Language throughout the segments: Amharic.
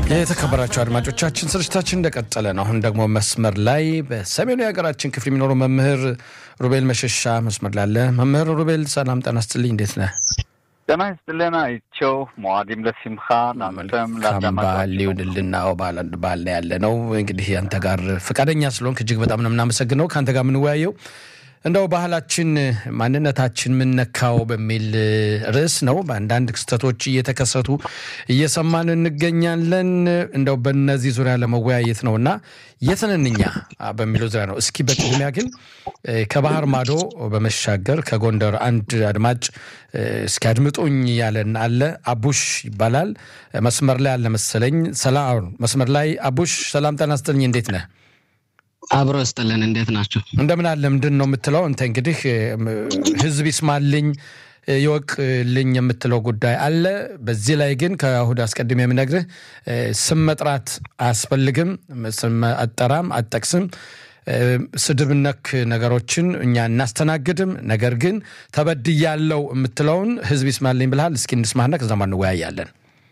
የተከበራቸው አድማጮቻችን ስርጭታችን እንደቀጠለ ነው። አሁን ደግሞ መስመር ላይ በሰሜኑ የሀገራችን ክፍል የሚኖሩ መምህር ሩቤል መሸሻ መስመር ላይ አለ። መምህር ሩቤል ሰላም ጤና ይስጥልኝ፣ እንዴት ነህ? ጤና ይስጥልን አይቸው መዋዲም ለሲምካ ናንተም በዓል ይሁንልና በዓል አንድ በዓል ላይ ያለ ነው። እንግዲህ አንተ ጋር ፈቃደኛ ስለሆንክ እጅግ በጣም ነው የምናመሰግነው። ከአንተ ጋር የምንወያየው እንደው ባህላችን ማንነታችን ምነካው በሚል ርዕስ ነው። በአንዳንድ ክስተቶች እየተከሰቱ እየሰማን እንገኛለን። እንደው በነዚህ ዙሪያ ለመወያየት ነው እና የትንንኛ በሚለው ዙሪያ ነው። እስኪ በቅድሚያ ግን ከባህር ማዶ በመሻገር ከጎንደር አንድ አድማጭ እስኪ አድምጡኝ ያለን አለ። አቡሽ ይባላል። መስመር ላይ አለ መሰለኝ። ሰላም መስመር ላይ አቡሽ፣ ሰላም ጤና ይስጥልኝ። እንዴት ነህ? አብሮ ስጥልን እንዴት ናቸው? እንደምን አለ። ምንድን ነው የምትለው አንተ? እንግዲህ ህዝብ ይስማልኝ ይወቅልኝ የምትለው ጉዳይ አለ። በዚህ ላይ ግን ከእሁድ አስቀድሜ የምነግርህ ስም መጥራት አያስፈልግም። ስም አጠራም አጠቅስም ስድብ ነክ ነገሮችን እኛ እናስተናግድም። ነገር ግን ተበድያለው የምትለውን ህዝብ ይስማልኝ ብልሃል። እስኪ እንስማና ከዛ እንወያያለን።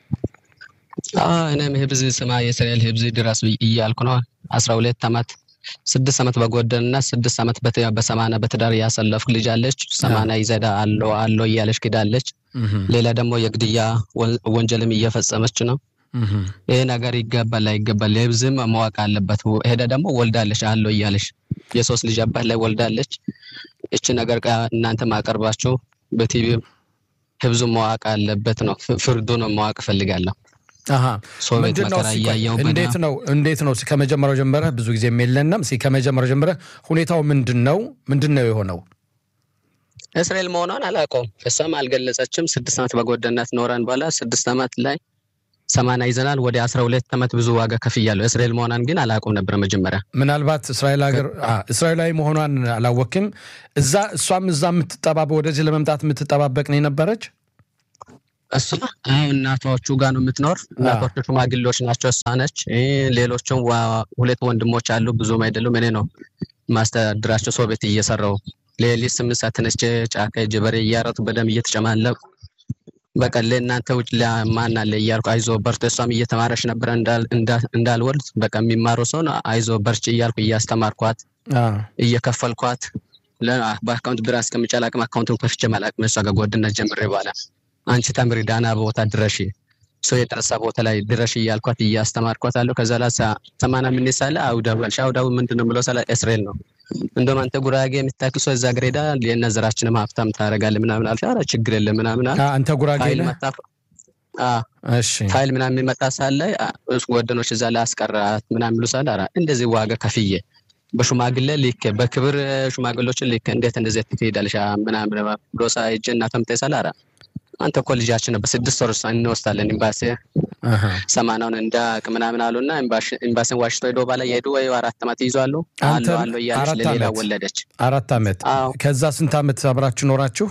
እኔም ህብዝ ስማ የእስራኤል ህብዝ ድረስ እያልኩ ነው። አስራ ሁለት ዓመት ስድስት ዓመት በጎደንና ስድስት ዓመት በሰማና በትዳር ያሰለፍክ ልጅ አለች። ሰማና ይዘዳ አሎ አሎ እያለች ክዳለች። ሌላ ደግሞ የግድያ ወንጀልም እየፈጸመች ነው። ይህ ነገር ይገባል አይገባል ህብዝም ማወቅ አለበት። ሄደ ደግሞ ወልዳለች አሎ እያለች የሶስት ልጅ አባት ላይ ወልዳለች። እች ነገር እናንተ ማቀርባችሁ በቲቪ ህብዙ ማወቅ አለበት ነው። ፍርዱን ማወቅ እፈልጋለሁ። እንዴት ነው እንዴት ነው ከመጀመሪያው ጀምረህ ብዙ ጊዜ የለንም ከመጀመሪያው ጀምረህ ሁኔታው ምንድን ነው ምንድን ነው የሆነው እስራኤል መሆኗን አላውቀውም እሷም አልገለጸችም ስድስት ዓመት በጎደናት ኖረን በኋላ ስድስት ዓመት ላይ ሰማና ይዘናል ወደ አስራ ሁለት ዓመት ብዙ ዋጋ ከፍያለሁ እስራኤል መሆኗን ግን አላውቀውም ነበር መጀመሪያ ምናልባት እስራኤል ሀገር እስራኤላዊ መሆኗን አላወክም እዛ እሷም እዛ የምትጠባበ ወደዚህ ለመምጣት የምትጠባበቅ ነው የነበረች እሷ እናቶቹ ጋር ነው የምትኖር። እናቶቹ ሽማግሌዎች ናቸው። እሷ ነች። ሌሎችም ሁለት ወንድሞች አሉ፣ ብዙም አይደሉም። እኔ ነው ማስተዳድራቸው። ሰው ቤት እየሰራው ሌሊት ስምንት ሰዓት ተነስቼ ጫካ ሄጄ በሬ እያረጡ በደንብ እየተጨማለቁ በቃ ለእናንተ ውጭ ለማን አለ እያልኩ አይዞ በርቶ እሷም እየተማረች ነበረ እንዳልወልድ በቃ የሚማረው ሰው አይዞ በርች እያልኩ እያስተማርኳት እየከፈልኳት በአካውንት ብር አስቀምጬ አላቅም። አካውንቱን ከፍቼ አላቅም። እሷ ጋር ጓደኝነት ጀምሬ በኋላ አንቺ ተምሪ ዳና ቦታ ድረሽ ሰው የጠረሳ ቦታ ላይ ድረሽ እያልኳት እያስተማርኳት አለሁ። ከዛ ላ ሰማና ምን ሳለ አውዳዊ አልሽ። አውዳዊ ምንድን ነው ብሎ ሳለ እስራኤል ነው። እንደውም አንተ ጉራጌ የምታክል ሰው እዛ ግሬዳ የነዘራችንም ሀብታም ታደርጋለህ ምናምን አልሽ። ኧረ ችግር የለም ምናምን አለ። አንተ ጉራጌ ነህ? ፋይል ምናምን የሚመጣ ሳለ ወደኖች እዛ ላይ አስቀራት ምናምን ብሎ ሳለ ኧረ እንደዚህ ዋጋ ከፍዬ በሽማግሌ ልክ በክብር ሽማግሌዎችን ልክ እንዴት እንደዚህ ትሄዳለሽ ምናምን ብሎ ሳ ሂጅ እና ተምታይ ሳለ ኧረ አንተ እኮ ልጃችን በስድስት ወር እንወስዳለን ኤምባሲ ሰማናውን እንዳቅ ምናምን አሉና ኤምባሲን ዋሽቶ ሄዶ ባላ የሄዱ ወይ አራት ዓመት ይዟሉ አሉ አሉ እያለች ለሌላ ወለደች። አራት ዓመት ከዛ ስንት ዓመት አብራችሁ ኖራችሁ?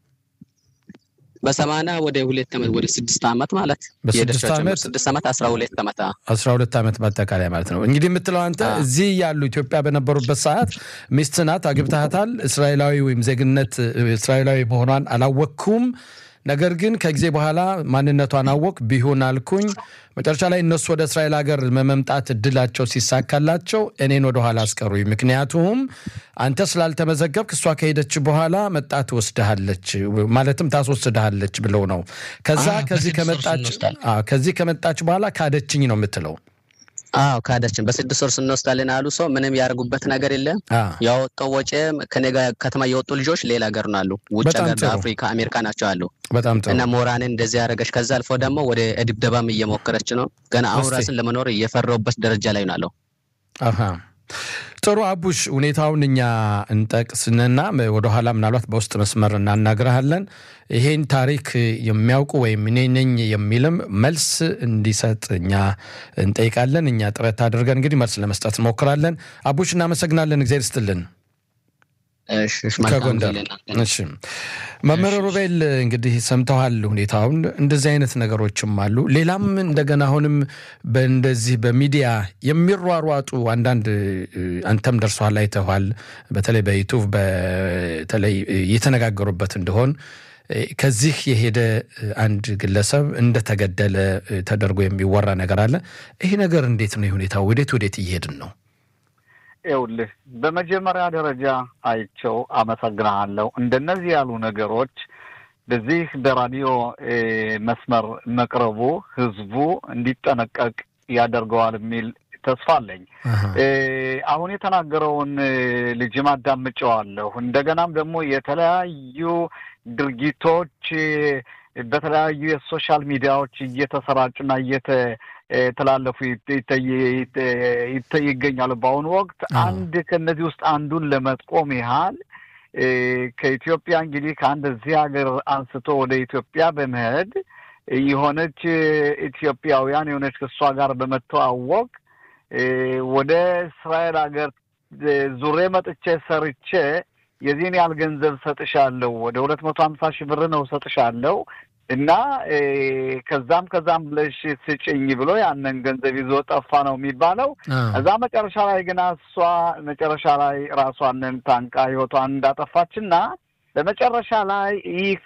በሰማና ወደ ሁለት ዓመት ወደ ስድስት ዓመት ማለት በስድስት ዓመት ስድስት ዓመት አስራ ሁለት ዓመት አስራ ሁለት ዓመት በአጠቃላይ ማለት ነው። እንግዲህ የምትለው አንተ እዚህ ያሉ ኢትዮጵያ በነበሩበት ሰዓት ሚስት ናት፣ አግብታሃታል። እስራኤላዊ ወይም ዜግነት እስራኤላዊ መሆኗን አላወቅኩም ነገር ግን ከጊዜ በኋላ ማንነቷን አወቅ ቢሆን አልኩኝ። መጨረሻ ላይ እነሱ ወደ እስራኤል ሀገር መምጣት እድላቸው ሲሳካላቸው እኔን ወደኋላ አስቀሩኝ። ምክንያቱም አንተ ስላልተመዘገብክ እሷ ከሄደች በኋላ መጣ ትወስድሃለች፣ ማለትም ታስወስድሃለች ብለው ነው። ከዛ ከዚህ ከመጣች በኋላ ካደችኝ ነው የምትለው። አዎ ካደችን። በስድስት ወር ስንወስዳለን አሉ። ሰው ምንም ያደርጉበት ነገር የለም። ያወጣው ወጪ ከኔ ጋር ከተማ የወጡ ልጆች ሌላ ሀገር ነው አሉ። ውጭ ሀገር አፍሪካ፣ አሜሪካ ናቸው አሉ። በጣም ጥሩ እና ሞራንን እንደዚህ ያደረገች። ከዛ አልፎ ደግሞ ወደ ድብደባም እየሞከረች ነው። ገና አሁን ራስን ለመኖር እየፈረውበት ደረጃ ላይ ነው አለው። ጥሩ አቡሽ፣ ሁኔታውን እኛ እንጠቅስንና ወደኋላ ምናልባት በውስጥ መስመር እናናግረሃለን። ይሄን ታሪክ የሚያውቁ ወይም እኔ ነኝ የሚልም መልስ እንዲሰጥ እኛ እንጠይቃለን። እኛ ጥረት አድርገን እንግዲህ መልስ ለመስጠት እንሞክራለን። አቡሽ፣ እናመሰግናለን። እግዚአብሔር ይስጥልን። ከጎንደር እሺ። መምህር ሩቤል እንግዲህ ሰምተዋል ሁኔታውን። እንደዚህ አይነት ነገሮችም አሉ። ሌላም እንደገና አሁንም በእንደዚህ በሚዲያ የሚሯሯጡ አንዳንድ አንተም ደርሷል አይተዋል። በተለይ በዩቱብ በተለይ እየተነጋገሩበት እንደሆን ከዚህ የሄደ አንድ ግለሰብ እንደተገደለ ተደርጎ የሚወራ ነገር አለ። ይሄ ነገር እንዴት ነው? ሁኔታው ወዴት ወዴት እየሄድን ነው? ይኸውልህ በመጀመሪያ ደረጃ አይቸው አመሰግናለሁ። እንደነዚህ ያሉ ነገሮች በዚህ በራዲዮ መስመር መቅረቡ ህዝቡ እንዲጠነቀቅ ያደርገዋል የሚል ተስፋ አለኝ። አሁን የተናገረውን ልጅም አዳምጨዋለሁ። እንደገናም ደግሞ የተለያዩ ድርጊቶች በተለያዩ የሶሻል ሚዲያዎች እየተሰራጩና እየተላለፉ ይገኛሉ። በአሁኑ ወቅት አንድ ከእነዚህ ውስጥ አንዱን ለመጥቆም ያህል ከኢትዮጵያ እንግዲህ ከአንድ እዚህ ሀገር አንስቶ ወደ ኢትዮጵያ በመሄድ የሆነች ኢትዮጵያውያን የሆነች ከእሷ ጋር በመተዋወቅ ወደ እስራኤል ሀገር ዙሬ መጥቼ ሰርቼ የዚህን ያህል ገንዘብ ሰጥሻለሁ፣ ወደ ሁለት መቶ ሀምሳ ሺህ ብር ነው ሰጥሻለሁ እና ከዛም ከዛም ብለሽ ስጭኝ ብሎ ያንን ገንዘብ ይዞ ጠፋ ነው የሚባለው። እዛ መጨረሻ ላይ ግና እሷ መጨረሻ ላይ ራሷንን ታንቃ ህይወቷን እንዳጠፋችና በመጨረሻ ላይ ይህ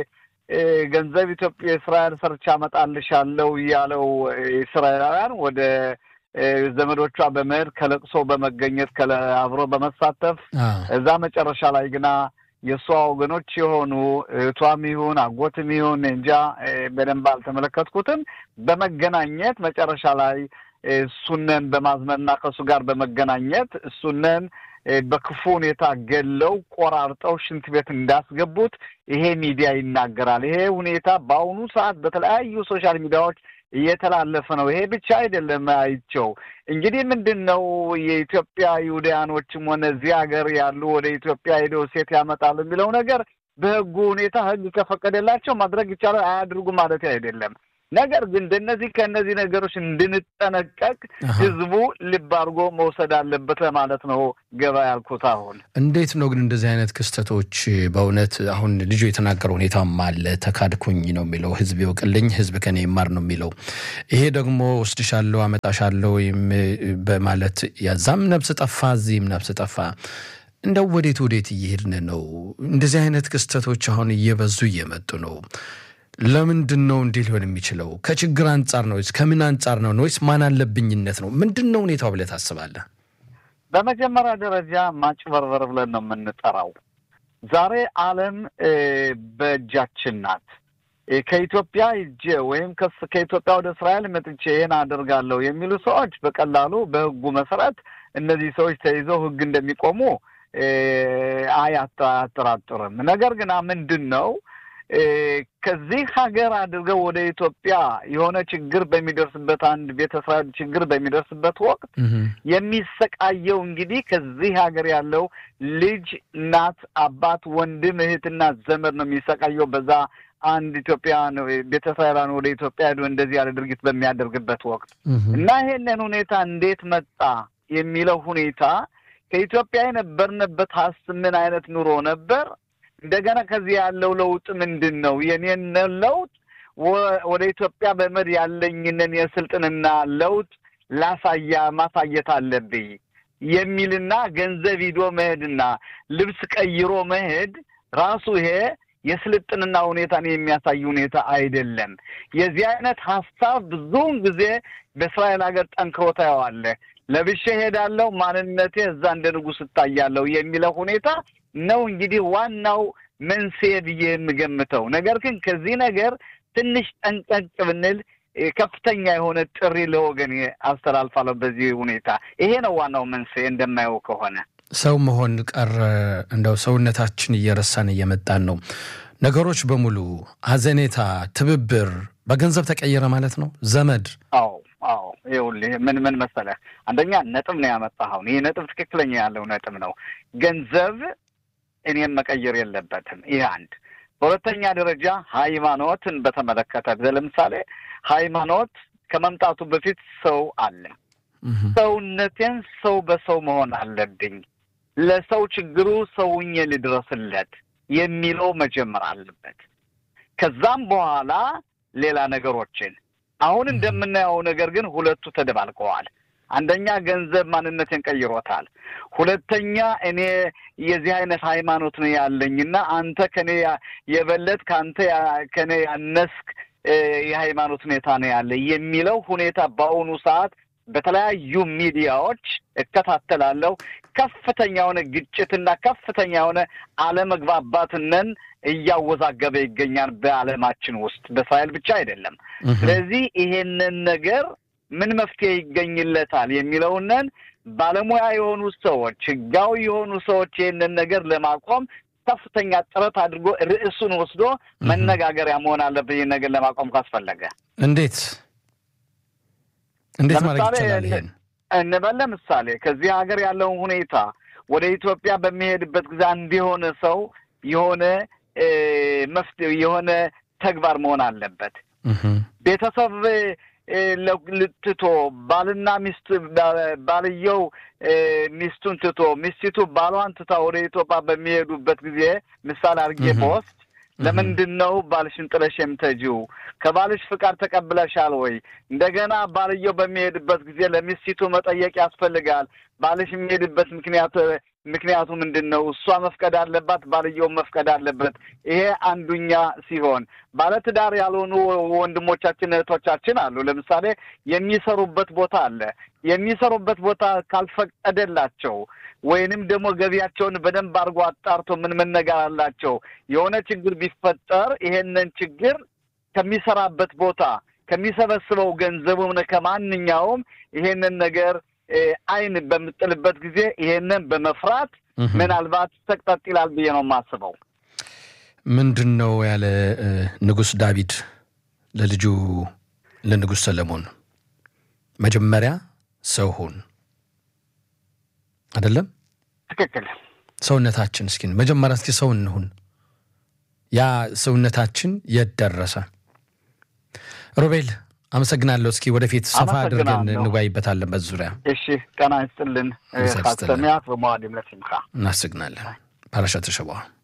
ገንዘብ ኢትዮጵያ እስራኤል ሰርቻ አመጣልሻለሁ እያለው እስራኤላውያን ወደ ዘመዶቿ በመሄድ ከለቅሶ በመገኘት አብሮ በመሳተፍ እዛ መጨረሻ ላይ ግና የእሷ ወገኖች የሆኑ እህቷም ይሁን አጎትም ይሁን እንጃ በደንብ አልተመለከትኩትም። በመገናኘት መጨረሻ ላይ እሱነን በማዝመንና ከእሱ ጋር በመገናኘት እሱነን በክፉ ሁኔታ ገለው ቆራርጠው ሽንት ቤት እንዳስገቡት ይሄ ሚዲያ ይናገራል። ይሄ ሁኔታ በአሁኑ ሰዓት በተለያዩ ሶሻል ሚዲያዎች እየተላለፈ ነው። ይሄ ብቻ አይደለም። አይቸው እንግዲህ ምንድን ነው የኢትዮጵያ ይሁዳያኖችም ሆነ እዚህ ሀገር ያሉ ወደ ኢትዮጵያ ሄደው ሴት ያመጣሉ የሚለው ነገር በህጉ ሁኔታ ህግ ከፈቀደላቸው ማድረግ ይቻላል። አያድርጉ ማለት አይደለም። ነገር ግን እንደነዚህ ከእነዚህ ነገሮች እንድንጠነቀቅ ህዝቡ ልብ አድርጎ መውሰድ አለበት ለማለት ነው ገባ ያልኩት። አሁን እንዴት ነው ግን እንደዚህ አይነት ክስተቶች በእውነት አሁን ልጁ የተናገረው ሁኔታም አለ። ተካድኩኝ ነው የሚለው ህዝብ ይወቅልኝ፣ ህዝብ ከኔ ይማር ነው የሚለው። ይሄ ደግሞ ወስድሻለሁ፣ አመጣሻለሁ በማለት ያዛም ነፍስ ጠፋ፣ እዚህም ነፍስ ጠፋ። እንደው ወዴት ወዴት እየሄድን ነው? እንደዚህ አይነት ክስተቶች አሁን እየበዙ እየመጡ ነው። ለምንድን ነው እንዲህ ሊሆን የሚችለው? ከችግር አንጻር ነው ወይስ ከምን አንጻር ነው ወይስ ማን አለብኝነት ነው? ምንድን ነው ሁኔታው ብለህ ታስባለህ? በመጀመሪያ ደረጃ ማጭበርበር ብለን ነው የምንጠራው። ዛሬ ዓለም በእጃችን ናት። ከኢትዮጵያ ሂጄ ወይም ከኢትዮጵያ ወደ እስራኤል መጥቼ ይህን አደርጋለሁ የሚሉ ሰዎች በቀላሉ በህጉ መሰረት እነዚህ ሰዎች ተይዘው ህግ እንደሚቆሙ አያጠራጥርም። ነገር ግን ምንድን ነው ከዚህ ሀገር አድርገው ወደ ኢትዮጵያ የሆነ ችግር በሚደርስበት አንድ ቤተ እስራኤል ችግር በሚደርስበት ወቅት የሚሰቃየው እንግዲህ ከዚህ ሀገር ያለው ልጅ፣ እናት፣ አባት፣ ወንድም፣ እህትና ዘመድ ነው የሚሰቃየው በዛ አንድ ኢትዮጵያን ቤተ እስራኤላን ወደ ኢትዮጵያ ሄዶ እንደዚህ ያለ ድርጊት በሚያደርግበት ወቅት እና ይሄንን ሁኔታ እንዴት መጣ የሚለው ሁኔታ ከኢትዮጵያ የነበርንበት ሀስ ምን አይነት ኑሮ ነበር? እንደገና ከዚህ ያለው ለውጥ ምንድን ነው? የኔን ለውጥ ወደ ኢትዮጵያ በመድ ያለኝንን የስልጥንና ለውጥ ላሳያ ማሳየት አለብኝ የሚልና ገንዘብ ሂዶ መሄድና ልብስ ቀይሮ መሄድ ራሱ ይሄ የስልጥንና ሁኔታን የሚያሳይ ሁኔታ አይደለም። የዚህ አይነት ሀሳብ ብዙውን ጊዜ በእስራኤል ሀገር ጠንክሮ ታየዋለህ። ለብሼ ሄዳለሁ፣ ማንነቴ እዛ እንደ ንጉሥ እታያለሁ የሚለው ሁኔታ ነው እንግዲህ ዋናው መንስኤ ብዬ የምገምተው። ነገር ግን ከዚህ ነገር ትንሽ ጠንቀቅ ብንል ከፍተኛ የሆነ ጥሪ ለወገን አስተላልፋለሁ። በዚህ ሁኔታ ይሄ ነው ዋናው መንስኤ እንደማየው ከሆነ ሰው መሆን ቀረ። እንደው ሰውነታችን እየረሳን እየመጣን ነው። ነገሮች በሙሉ ሀዘኔታ፣ ትብብር በገንዘብ ተቀየረ ማለት ነው። ዘመድ አዎ አዎ ይኸውልህ ምን ምን መሰለህ፣ አንደኛ ነጥብ ነው ያመጣኸው። ይህ ነጥብ ትክክለኛ ያለው ነጥብ ነው። ገንዘብ እኔም መቀየር የለበትም። ይህ አንድ። በሁለተኛ ደረጃ ሃይማኖትን በተመለከተ ለምሳሌ ሃይማኖት ከመምጣቱ በፊት ሰው አለ። ሰውነቴን ሰው በሰው መሆን አለብኝ፣ ለሰው ችግሩ ሰውኜ ልድረስለት የሚለው መጀመር አለበት። ከዛም በኋላ ሌላ ነገሮችን አሁን እንደምናየው ነገር ግን ሁለቱ ተደባልቀዋል። አንደኛ ገንዘብ ማንነቴን ቀይሮታል። ሁለተኛ እኔ የዚህ አይነት ሃይማኖት ነው ያለኝና አንተ ከኔ የበለጥ ከአንተ ከኔ ያነስክ የሃይማኖት ሁኔታ ነው ያለ የሚለው ሁኔታ በአሁኑ ሰዓት በተለያዩ ሚዲያዎች እከታተላለሁ። ከፍተኛ የሆነ ግጭትና ከፍተኛ የሆነ አለመግባባትነን እያወዛገበ ይገኛል በዓለማችን ውስጥ በእስራኤል ብቻ አይደለም። ስለዚህ ይሄንን ነገር ምን መፍትሄ ይገኝለታል የሚለውንን ባለሙያ የሆኑ ሰዎች፣ ህጋዊ የሆኑ ሰዎች ይህንን ነገር ለማቆም ከፍተኛ ጥረት አድርጎ ርዕሱን ወስዶ መነጋገሪያ መሆን አለበት። ይህን ነገር ለማቆም ካስፈለገ እንዴት እንዴት ማድረግ ይቻላል? ይሄን እንበል ለምሳሌ ከዚህ ሀገር ያለውን ሁኔታ ወደ ኢትዮጵያ በሚሄድበት ጊዜ አንድ የሆነ ሰው የሆነ መፍትሄ የሆነ ተግባር መሆን አለበት። ቤተሰብ ልትቶ ባልና ሚስት ባልየው ሚስቱን ትቶ ሚስቲቱ ባሏን ትታ ወደ ኢትዮጵያ በሚሄዱበት ጊዜ ምሳሌ አድርጌ በወስድ ለምንድን ነው ባልሽን ጥለሽ የምትሄጂው? ከባልሽ ፍቃድ ተቀብለሻል ወይ? እንደገና ባልየው በሚሄድበት ጊዜ ለሚስቲቱ መጠየቅ ያስፈልጋል። ባልሽ የሚሄድበት ምክንያት ምክንያቱ ምንድን ነው? እሷ መፍቀድ አለባት፣ ባልየው መፍቀድ አለበት። ይሄ አንዱኛ ሲሆን ባለትዳር ያልሆኑ ወንድሞቻችን እህቶቻችን አሉ። ለምሳሌ የሚሰሩበት ቦታ አለ። የሚሰሩበት ቦታ ካልፈቀደላቸው ወይንም ደግሞ ገቢያቸውን በደንብ አድርጎ አጣርቶ ምን ምን ነገር አላቸው የሆነ ችግር ቢፈጠር ይሄንን ችግር ከሚሰራበት ቦታ ከሚሰበስበው ገንዘብ ሆነ ከማንኛውም ይሄንን ነገር አይን በምጥልበት ጊዜ ይሄንን በመፍራት ምናልባት ተቅጠጥ ይላል ብዬ ነው የማስበው። ምንድን ነው ያለ ንጉሥ ዳዊት ለልጁ ለንጉሥ ሰለሞን መጀመሪያ ሰው ሁን አይደለም? ትክክል። ሰውነታችን እስኪ መጀመሪያ እስኪ ሰው እንሁን። ያ ሰውነታችን የት ደረሰ? ሮቤል አመሰግናለሁ። እስኪ ወደፊት ሰፋ አድርገን እንወያይበታለን በዚህ ዙሪያ። እሺ፣ ጤና ይስጥልን። ካሰሚያት በመዋድ ምለት ይምካ እናመሰግናለን። ፓራሻ ተሸባ